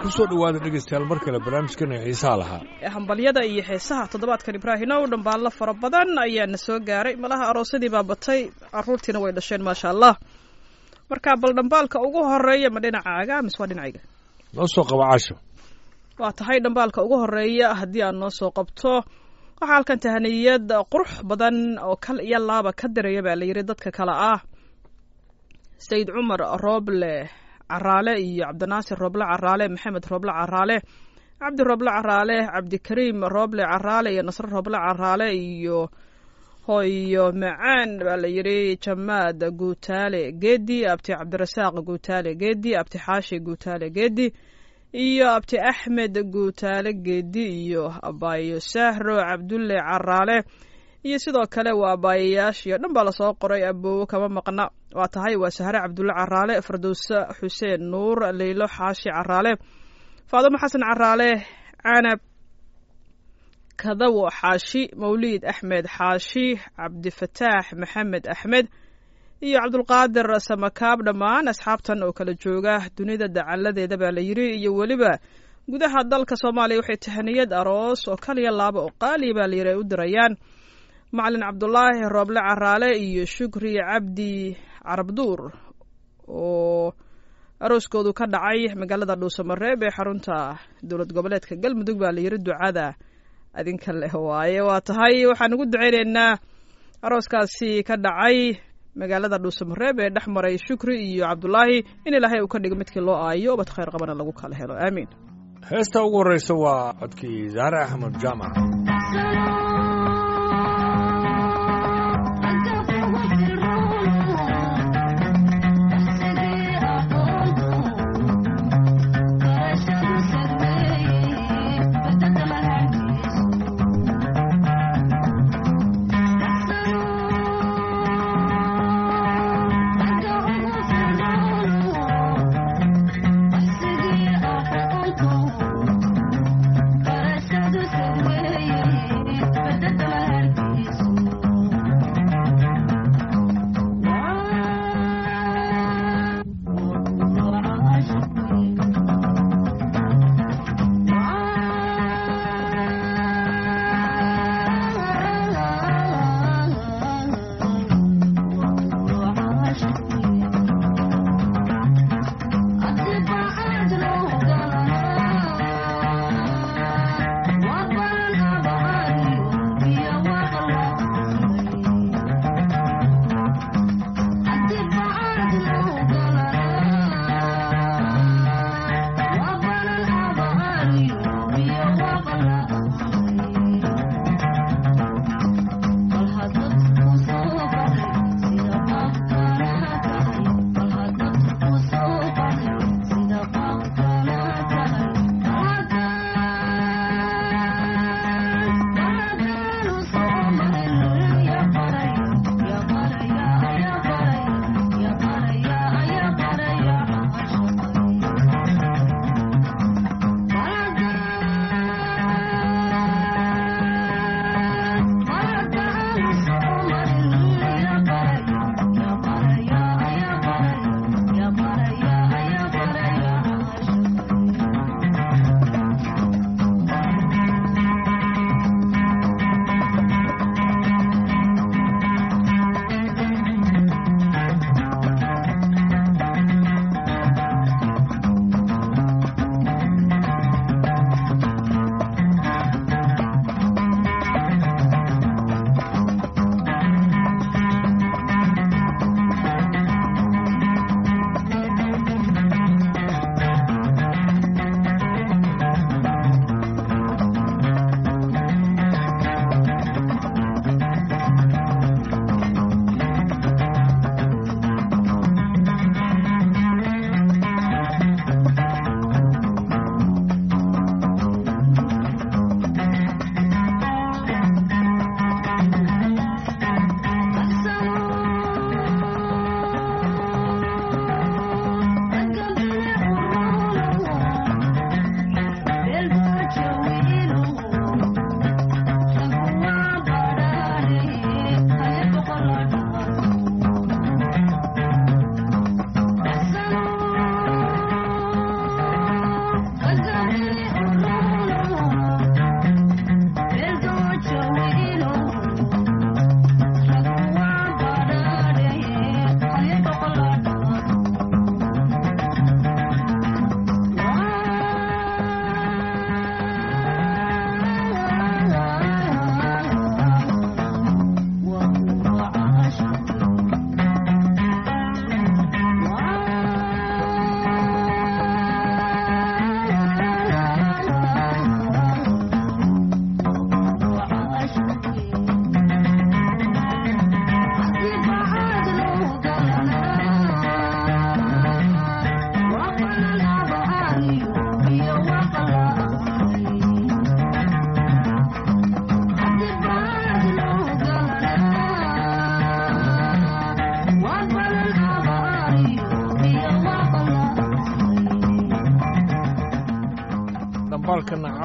kusoo dhowaada dhegaystayaal mar kale barnaamijkana xiisaha lahaa hambalyada iyo heesaha toddobaadkan ibraahino u dhambaallo fara badan ayaa na soo gaaray malaha aroosadii baa batay caruurtiina way dhasheen maasha allah marka bal dhambaalka ugu horeeya ma dhinacaaga mise waa dhinacayga noo soo qaba casho waa tahay dhambaalka ugu horeeya haddii aad noo soo qabto waxaa halkan tahaniyad qurux badan oo kal iyo laaba ka diraya baa la yidhi dadka kale ah sayid cumar rooble caraale iyo cabdinaasir rooble caraale maxamed rooble caraale cabdi rooble caraale cabdikariim rooble caraale iyo nasre rooble caraale iyo hoyo macaan baa la yidhi jamaad guutaale geedi abti cabdirasaaq guutaale geedi abti xaashi guutaale geedi iyo abti axmed guutaale geedi iyo abaayo sahro cabdulle caraale iyo sidoo kale waa abaayayaashiyo dhan baa lasoo qoray aboowo kama maqna waa tahay waa sahre cabdulle caraale fardowse xuseen nuur leylo xaashi caraale faadimo xasan caraale canab kadawo xaashi mawliid axmed xaashi cabdifataax maxamed axmed iyo cabdulqaadir samakaab dhammaan asxaabtan oo kala jooga dunida dacaladeeda baa la yidhi iyo weliba gudaha dalka soomaaliya waxay tahaniyad aroos oo kaliya laaba oo qaaliya baa layidhi ay u dirayaan macalin cabdulaahi rooble caraale iyo shukri cabdi carabduur oo arooskoodu ka dhacay magaalada dhuusamareeb ee xarunta dowlad goboleedka galmudug baa layidhi ducada adinka leh waaye waa tahay waxaan ugu duceyneynaa arooskaasi ka dhacay magaalada dhuusamareeb ee dhex maray shukri iyo cabdulaahi in ilaahay uu ka dhigo midkii loo aayo ubad khayr qabana lagu kala helo aamiin heesta ugu horreysa waa codkii zaare axmed jaamac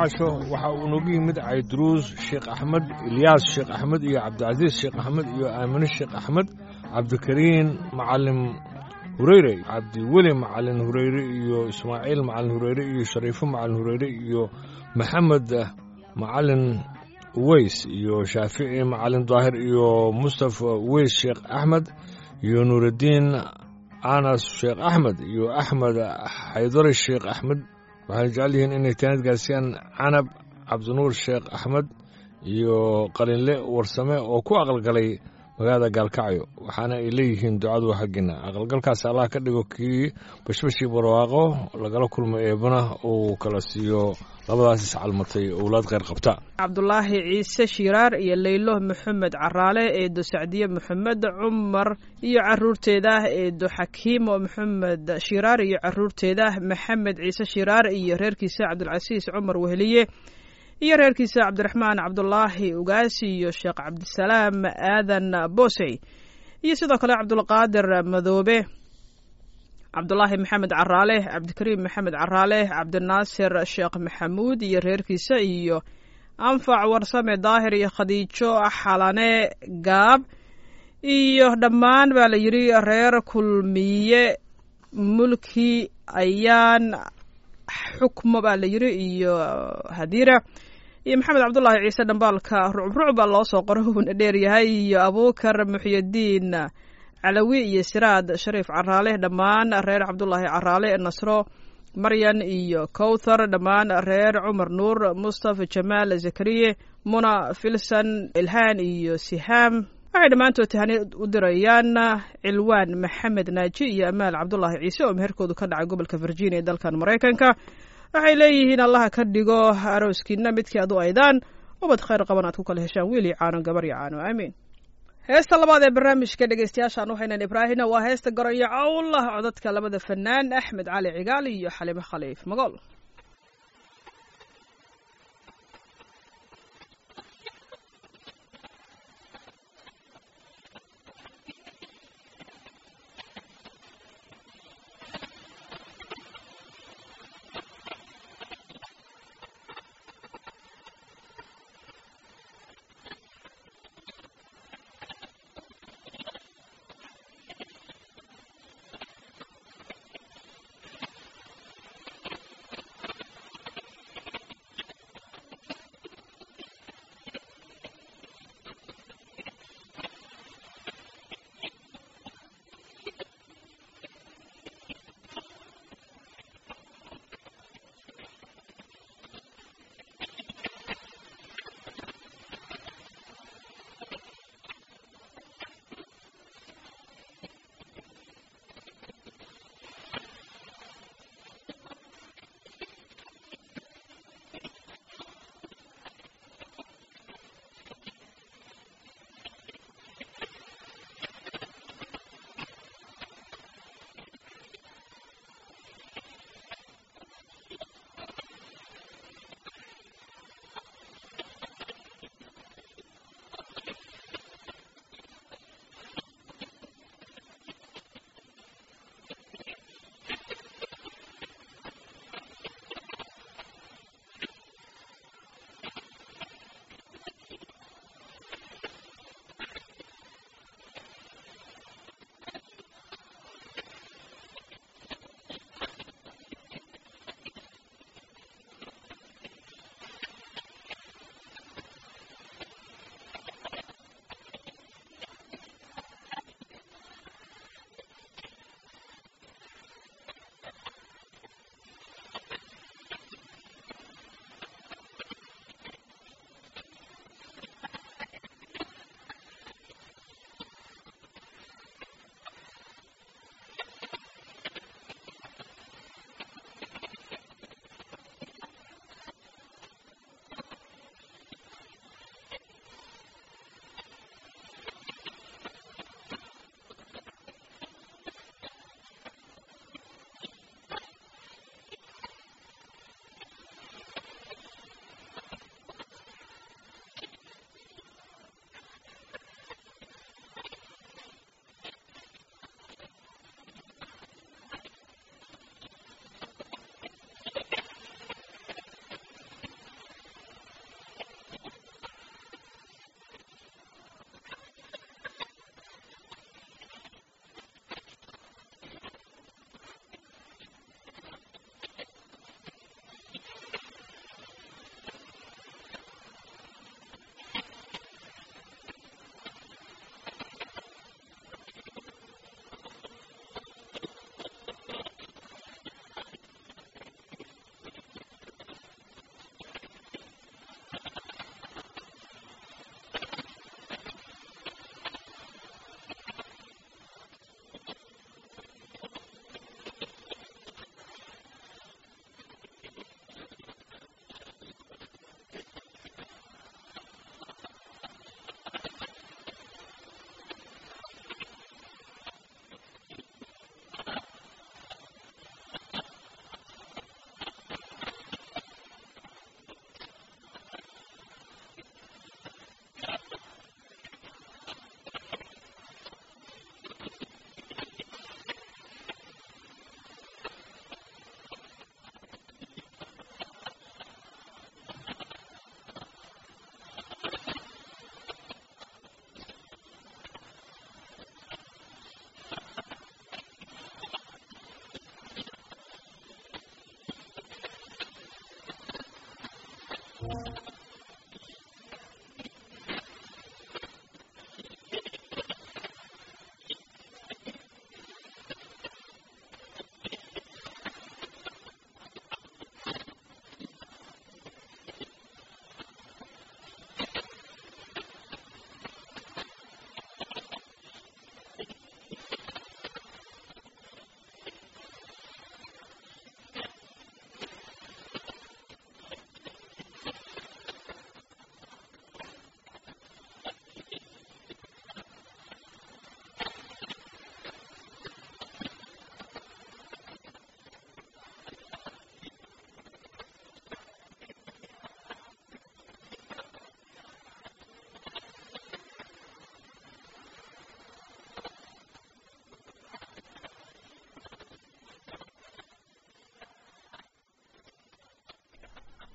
casho waxa uu noogu yimid cayduruus sheekh axmed ilyaas sheekh axmed iyo cabdicasiis sheekh axmed iyo aamine sheekh axmed cabdikariin macalin hureyre cabdiweli macalin hureyre iyo ismaaciil macalin hureyre iyo shariifo macalin hureyre iyo maxamed macalin uweys iyo shaafici macalin daahir iyo mustafa uweys sheekh axmed iyo nuuraddiin anas sheekh axmed iyo axmed xaydari sheekh axmed waxay jecel yihiin inay taanad gaarsiiyaan canab cabdinuur sheekh axmed iyo qalinle warsame oo ku aqalgalay magaalada gaalkacyo waxaana ay leeyihiin ducadu xaggiina aqalgalkaas allah ka dhigo kii bashbashii barwaaqo lagala kulmo eebana uu kala siiyo labadaas iscalmatay owlaad kheyr qabta cabdulaahi ciise shiiraar iyo leylo maxamed caraale eedo sacdiye maxamed cumar iyo caruurteeda eedo xakiimo maxamed shiiraar iyo caruurteeda maxamed ciise shiiraar iyo reerkiisa cabdulcasiis cumar weheliye iyo reerkiisa cabdiraxmaan cabdulaahi ugaasi iyo sheekh cabdisalaam aadan boosey iyo sidoo kale cabdulqaadir madoobe cabdulaahi maxamed caraale cabdikariim maxamed caraale cabdinaasir sheekh maxamuud iyo reerkiisa iyo anfac warsame daahir iyo khadiijo xalane gaab iyo dhammaan baa la yidhi reer kulmiye mulki ayaan xukmo baa la yidhi iyo hadiira iyo maxamed cabdulaahi ciise dhambaalka rucruc baa loo soo qoro uuna dheeryahay iyo abuukar muxyadiin calawi iyo siraad shariif caraale dhammaan reer cabdulaahi caraale nasro maryan iyo kowthar dhammaan reer cumar nuur mustafa jamaal zakariye muna filsan ilhaan iyo sihaam waxay dhammaantood tahani u dirayaan cilwaan maxamed naaji iyo amaal cabdulaahi ciise oo meherkoodu ka dhacay gobolka virginia ee dalkan maraykanka waxay leeyihiin allaha ka dhigo arooskiina midkii adu aydaan ubad khayr qaban aad ku kala heshaan wiil iyo caano gabar iyo caano aamiin heesta labaad ee barnaamijka dhegeystayaashaan waxaynan ibraahina waa heesta garoyo cawlah codadka labada fanaan axmed cali cigaal iyo xalimo khaliif magool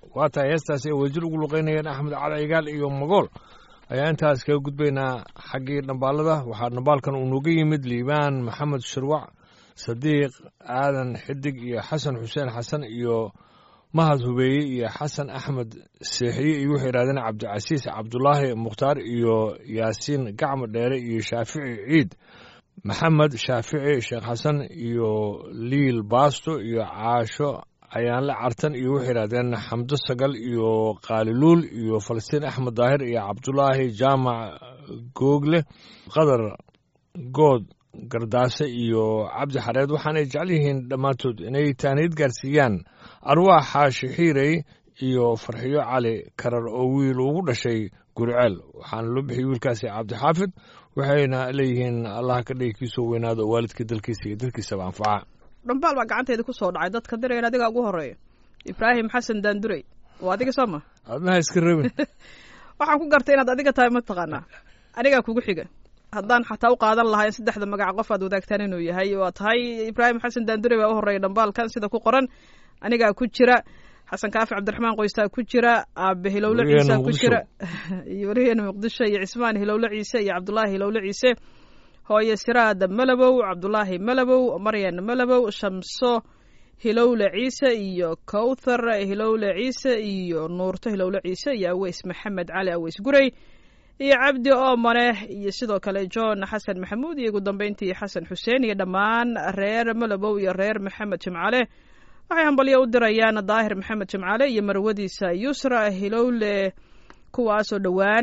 waa tahay heestaasi ay wajir ugu luqeynayeen axmed cali cigaal iyo magool ayaa intaas kaga gudbaynaa xaggii dhambaalada waxaa dhambaalkan uu nooga yimid liibaan maxamed shirwac sadiiq aadan xidig iyo xasan xuseen xasan iyo mahad hubeeye iyo xasan axmed seexiye iyo waxay yidhahdeen cabdicasiis cabdulaahi mukhtaar iyo yaasiin gacmo dheere iyo shaafici ciid maxamed shaafici sheekh xasan iyo liil baasto iyo caasho ayaanle cartan iyo waxay yidhahdeen xamdo sagal iyo qaaliluul iyo falastiin axmed daahir iyo cabdulaahi jaamac google qadar good gardaase iyo cabdi xareed waxaanay jecel yihiin dhammaantood inay taaniid gaarsiiyaan arwaax xaashi xiirey iyo farxiyo cali karar oo wiil ugu dhashay guriceel waxaana loo bixiyey wiilkaasi cabdixaafid waxayna leeyihiin allah ka dhigi kiisoo weynaado oo waalidka dalkiisa iyo dadkiisaba anfaca dhambaal baa gacanteeda ku soo dhacay dadka dirayan adigaa ugu horeeya ibraahim xasan daandurey waa adiga soo ma adnaha iska rabin waxaan ku gartay inaad adiga tahay mataqaanaa anigaa kugu xiga haddaan xataa u qaadan lahaa in saddexda magac qof aad wadaagtaan inuu yahay waa tahay ibraahim xasan daandurey baa u horeeya dhambaalkan sida ku qoran anigaa ku jira xasan kaafi cabdiraxmaan qoystaa ku jira aabe hilowle ciisa ku jira iyo wariyeena muqdisho iyo cismaan hilowle ciise iyo cabdulaahi hilowle ciise hooye siraada malabow cabdulaahi malabow maryan malabow shamso hilowle ciise iyo kowthar hilowle ciise iyo nuurto hilowle ciise iyo aweys maxamed cali aweys gurey iyo cabdi oomane iyo sidoo kale john xasan maxamuud iyo ugu dambeyntii xasan xuseen iyo dhammaan reer malabow iyo reer maxamed jimcale waxay hambalyo u dirayaan daahir maxamed jimcale iyo marwadiisa yusra hilowle kuwaasoo dhowaan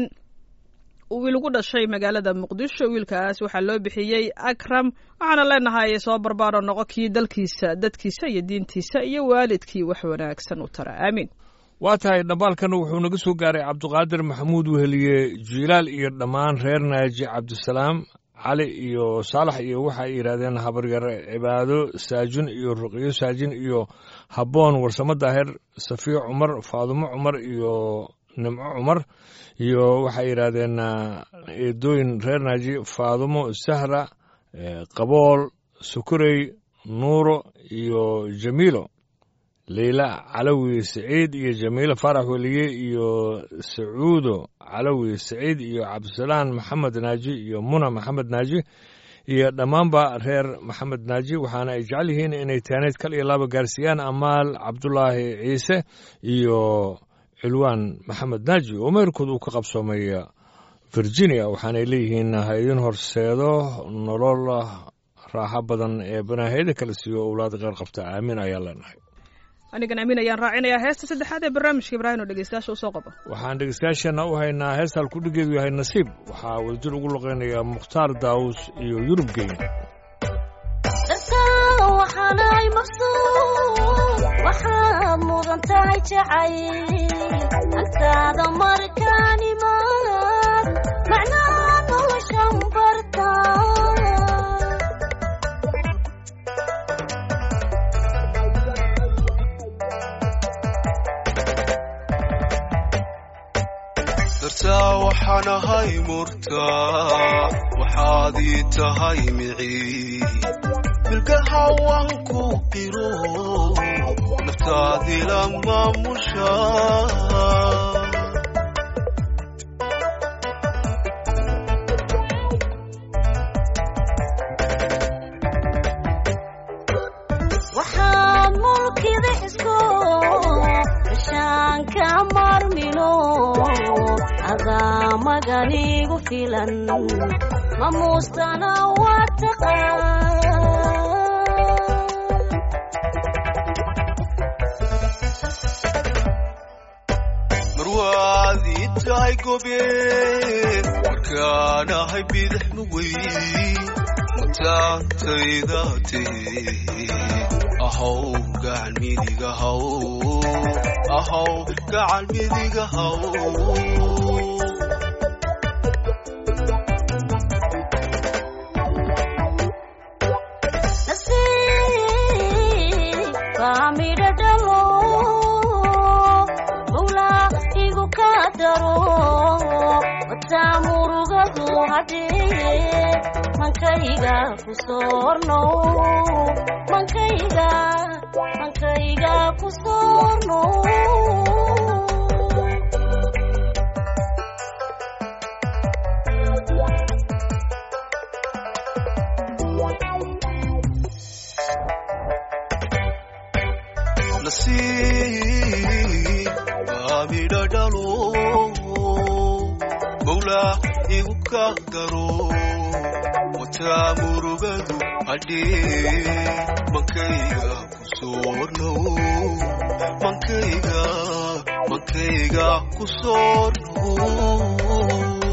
wiil ugu dhashay magaalada muqdisho wiilkaas waxaa loo bixiyey akram waxaana leenahay soo barbaaro noqo kii dalkiisa dadkiisa iyo diintiisa iyo waalidkii wax wanaagsan u tara aamiin waa tahay dhambaalkana wuxuu naga soo gaaray cabdiqaadir maxamuud weheliye jilaal iyo dhammaan reer naaji cabdisalaam cali iyo saalax iyo waxa ay yidhahdeen habaryar cibaado saajin iyo ruqyo saajin iyo habboon warsamo daahir safiyo cumar faadumo cumar iyo nimco cumar iyo waxay yidhaahdeen eedooyin reer naaji faadumo sahra qabool sukurey nuuro iyo jamiilo leyla calawi saciid iyo jamiilo faarax weliye iyo sacuudo calawi saciid iyo cabdisalaan maxamed naaji iyo muna maxamed naaji iyo dhammaanba reer maxamed naaji waxaana ay jecel yihiin inay taaneed kal iyo laba gaarsiiyaan amaal cabdulaahi ciise iyo cilwaan maxamed naaji oo meerkood uu ka qabsoomay virginia waxaanay leeyihiin ha idin horseedo nolol raaxo badan ee banaahiyada kala siiyo owlaad qeyr qabta aamin ayaa leenahay anigan amiin ayaan raacinayaa heesta saddexaad ee barnaamijka ibraahim oo dhegeystayaasha usoo qaba waxaan dhegeystayaasheenna u haynaa hees halkudhigeedu yahay nasiib waxaa wadajir ugu luqeynaya mukhtaar daawus iyo yurub geyn waxaanahay maqsuud waxaad mudan tahay jacayl agtaada markaan imaan macnaha noloshan barta dartaa waxaan ahay murtaa waxaad ii tahay micii milgaha waan ku qiro naftaadii la maamusha waxaad mulkida xisko bishaanka marmino adaa maganigu filan mamuustana waa taqaan marwaad ii tahay gobeen markaan ahay bidix nuweyn mataantayda tihi ahow gacan midiga haw ahow gacan midiga haw nasiib baa midho dhalo mawlaa igu ka daro wataa murugadu hadhee mankayga ku soorno mankayga hankayga ku soorno nasiib baa midho dhalo mawlaa igu ka daro wataa murugadu hadhee mankayga ku soornow mankayga mankayga ku soornow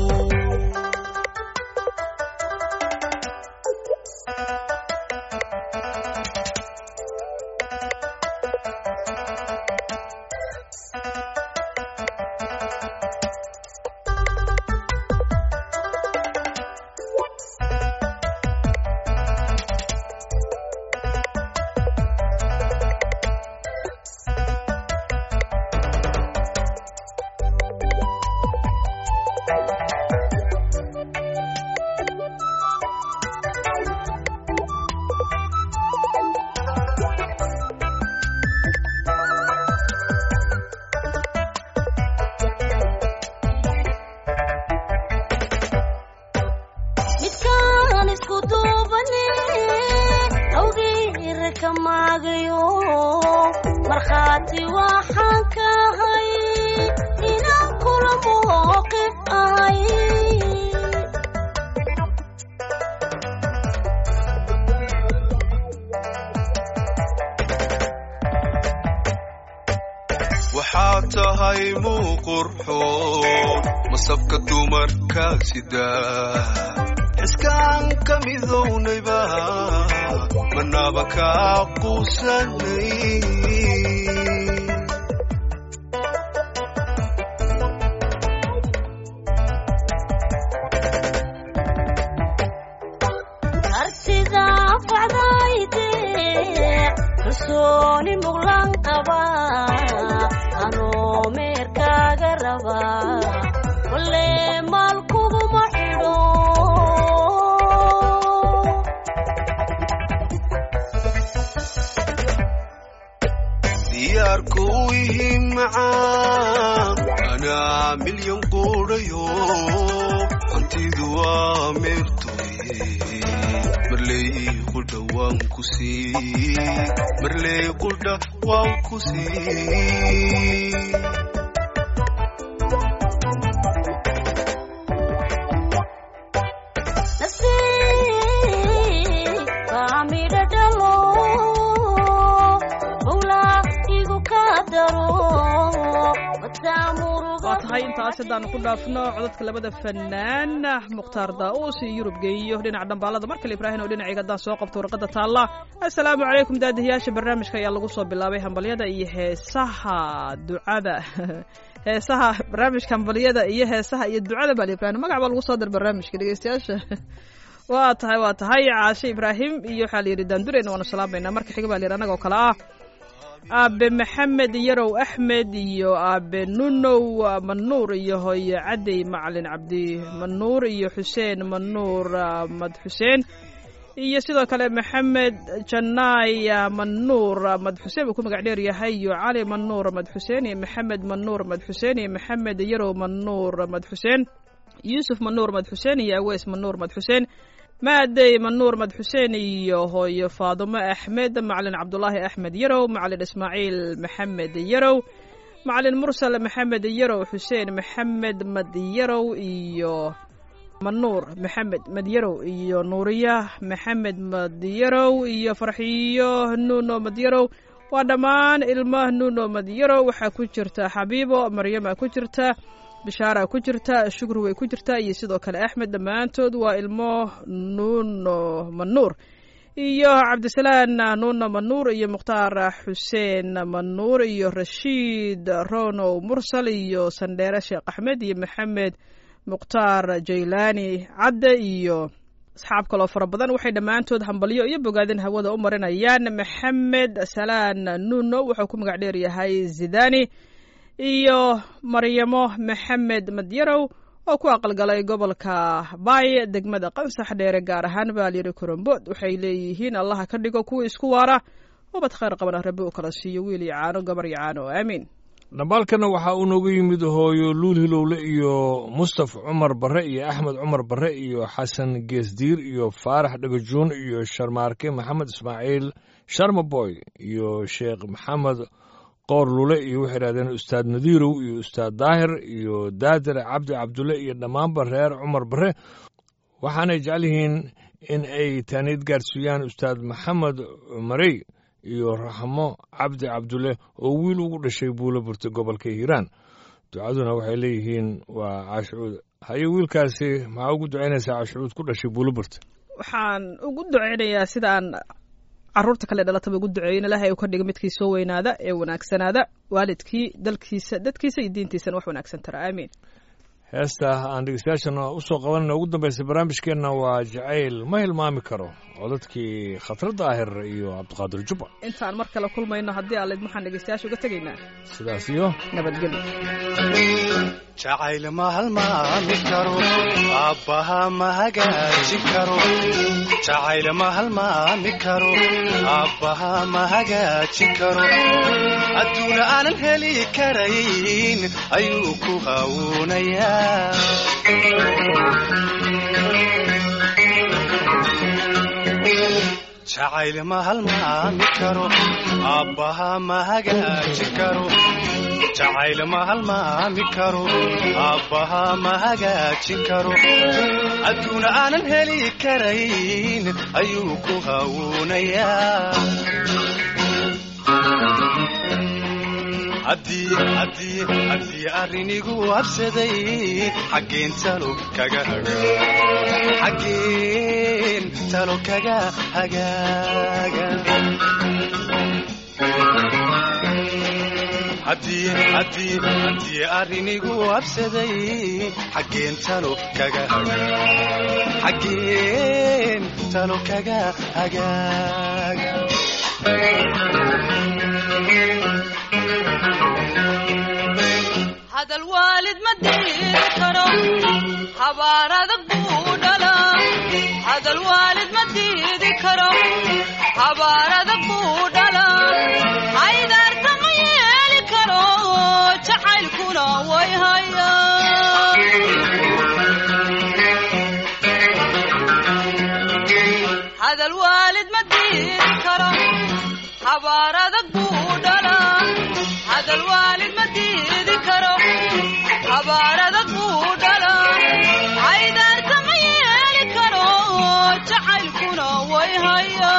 midkaan isku duubane awgeera ka maagayo markhaati waxaan ka ahay inaan kula mowqif ahay waxaad tahay muuqurxoon masabka dumarka sida xiskaan ka midownayba manaaba kaa quusanay artida facdayde kalsooni muqlan qaba anoo meerkaaga raba walle maal kuguma xidho diyaarku u ihi macaan anaa milyan quudhayo hantidu waa meertoy marley qudha waan ku sii marley qudha waan ku sii nasiib baa midho dhalo mawlaa igu ka daro wataa muruga waa tahay intaas haddaanu ku dhaafno codadka labada fanaan mukhtaar daa'uus iyo yurub geeyo dhinaca dhambaalada markale ibraahim oo dhinacayga haddaan soo qabto warqadda taalla assalaamu calaykum daadihiyaasha barnaamijka ayaa lagu soo bilaabay hambalyada iyo heesaha ducada heesaha barnaamijka hambalyada iyo heesaha iyo ducada baa ibraahim magac baa lagu soo dar barnaamijka dhegeystayaasha waa tahay waa tahay caashe ibraahim iyo waxaa la yidhi daandureyn waanu salaamayna marka xiga baa la yidhi annagoo kale ah aabe maxamed yarow axmed iyo aabe nunow manuur iyo hooye cadey macalin cabdi manuur iyo xuseen manuur ah, mad xuseen iyo sidoo kale maxamed janaay ah, manuur ah, mad xuseen uu ku magac dheer yahay iyo cali manuur mad xuseen iyo maxamed manuur mad xuseen iyo maxamed yarow manuur mad xuseen yuusuf manuur mad xuseen iyo aweys manuur mad xuseen maadey manuur mad xuseen iyo hooyo faadumo axmed macalin cabdulaahi axmed yarow macalin ismaaciil maxamed yarow macalin mursal maxamed yarow xuseen maxamed madyarow iyo manuur maxamed madyarow iyo nuuriya maxamed madyarow iyo farxiyo nuuno madyarow waa dhammaan ilmo nuuno madyarow waxaa ku jirta xabiibo maryama ku jirta bishaara ku jirta shukri way ku jirtaa iyo sidoo kale axmed dhammaantood waa ilmo nuuno manuur iyo cabdisalaan nuuno manuur iyo mukhtaar xuseen manuur iyo rashiid ronow mursal iyo sandheere sheekh axmed iyo maxamed mukhtaar jaylaani cadde iyo asxaab kaloo fara badan waxay dhammaantood hambalyo iyo bogaadin hawada u marinayaan maxamed salaan nuuno wuxuu ku magac dheer yahay zidani iyo maryamo maxamed madyarow oo ku aqalgalay gobolka baay degmada qansax dheere gaar ahaan baa layidhi korombood waxay leeyihiin allaha ka dhigo kuwa isku waara ubad khayr qabana rabbi uu kala siiyo wiil iyo caano gabar iyo caano aamiin dhambaalkana waxaa uu nooga yimid hooyo luul hilowle iyo mustaf cumar barre iyo axmed cumar barre iyo xasan geesdiir iyo faarax dhagajuun iyo sharmaarke maxamed ismaaciil sharmaboy iyo sheekh maxamed qoor lule iyo waxay idhahdeen ustaad nadiirow iyo ustaad daahir iyo daadir cabdi cabdulle iyo dhammaanba reer cumar barre waxaanay jecel yihiin in ay taaniid gaarsiiyaan ustaad maxamed cumarey iyo raxmo cabdi cabdulle oo wiil ugu dhashay buulo burta gobolka hiiraan ducaduna waxay leeyihiin waa caashucuud haye wiilkaasi maxaa ugu ducaynaysaa caashucuud ku dhashay buulo burta waxaan ugu duceynayaa sidaan caruurta kale dhalataba ugu duceeyin ilaahay uu ka dhiga midkii soo weynaada ee wanaagsanaada waalidkii dalkiisa dadkiisa iyo diintiisana wax wanaagsan tara aamiin heesta aan dhegeystayaashana u soo qabanayna ugu dambaysa barnaamijkeenna waa jacayl ma hilmaami karo codadkii khatar daahir iyo cabdiqaadir jubba intaan mar kale kulmayno haddii aalid maxaan dhegeystayaasha uga tegaynaa sidaas iyo nabadgelyo jacayl ma halmaami karo aabbaha ma hagaajin karo jacayl ma halmaami karo aabbaha ma hagaajin karo adduuna aanan heli karayn ayuu ku hawuunayaa jacayl ma halmaami karo aabbaha ma hagaajin karo jacayl ma halmaami karo aabbaha ma hagaajin karo adduuna aanan heli karayn ayuu ku hawuunayaa haddii arrinigu habsaday xaggeen talo kaga xaggeen talo kaga hagaaga haddii arrinigu habsaday xaggeen talo kaga xaggeen talo kaga hagaaga hadal waalid ma diiri karo habaar adag buu dhalaa hadal waalid ma diidi karo habaar adag buu dhalaa haydaarta ma yeeli karo jacaylkuna way haya hadal waalid ma diidi karo habaar adag buu dhalaa hadal waalid ma diidi karo habaar adag buu dhalaa haydaarta ma yeeli karo jacaylkuna way haya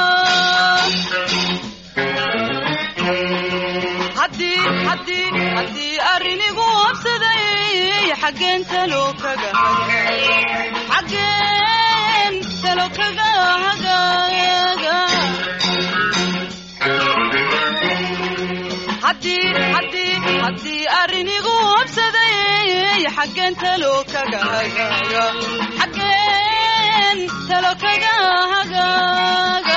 haddii haddii haddii arrinigu habsaday xaggeen talo kaga xaggeen talo kaga hagaaga haddii haddii haddii arrinigu habsaday xaggeen talo kaga hagaaga xaggeen talo kaga hagaaga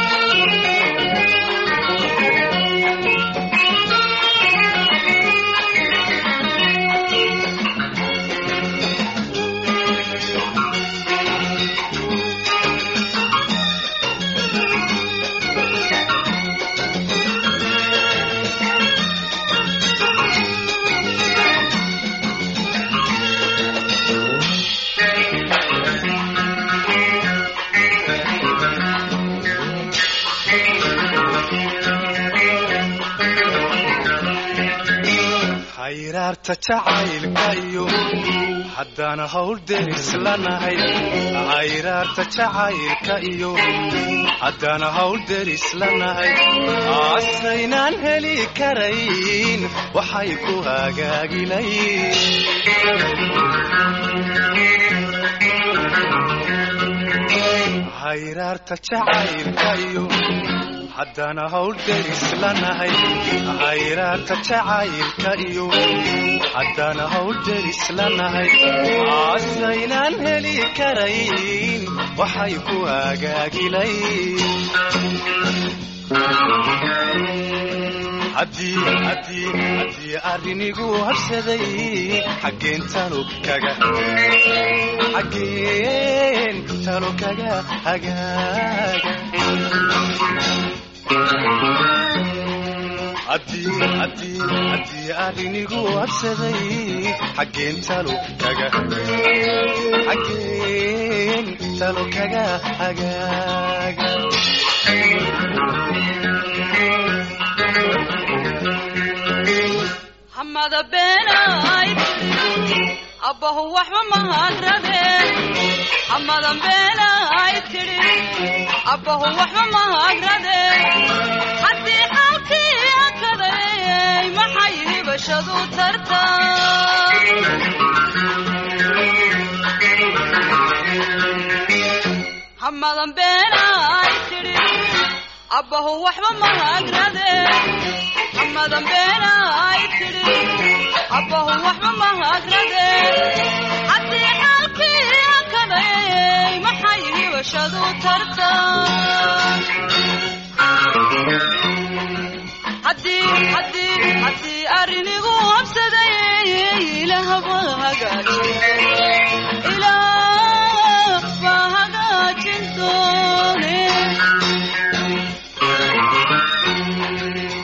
hayraarta jacaylka iyo haddana hawl deris lanahay hayraarta jacaylka iyo haddana hawl deris lanahay asaynaan heli karayn waxay ku hagaagilayn hayraarta jacaylka iyo haddana hawl deris lanahay hayraarta jacaylka iyo haddana hawl deris lanahay asaynaan heli karayn waxay ku hagaagilayn haddii haddii haddii arrinigu habsaday xaggeen talo kaga xaggeen talo kaga hagaaga haddii haddii haddii arrinigu habsaday xaggeen talo kaga xaggeen talo kaga hagaaga hamada beenay abbahu waxba mahagrade hamadan beenay tidhi abbahu waxba mahagrade haddii xaalkii akaday maxay hibashadu tarta hamadan beenay tidhi abbahu waxba mahagrade hamadan beenay tidhi abbahu waxba mahagrade haddii xaalkii akaday maxay hibashadu tarta haddii haddii haddii arrinigu habsaday ilaahba hagaajiye ilaah baa hagaajin doone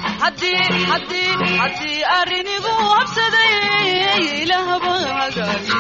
haddii haddii haddii arrinigu habsaday ilaahba hagaajiye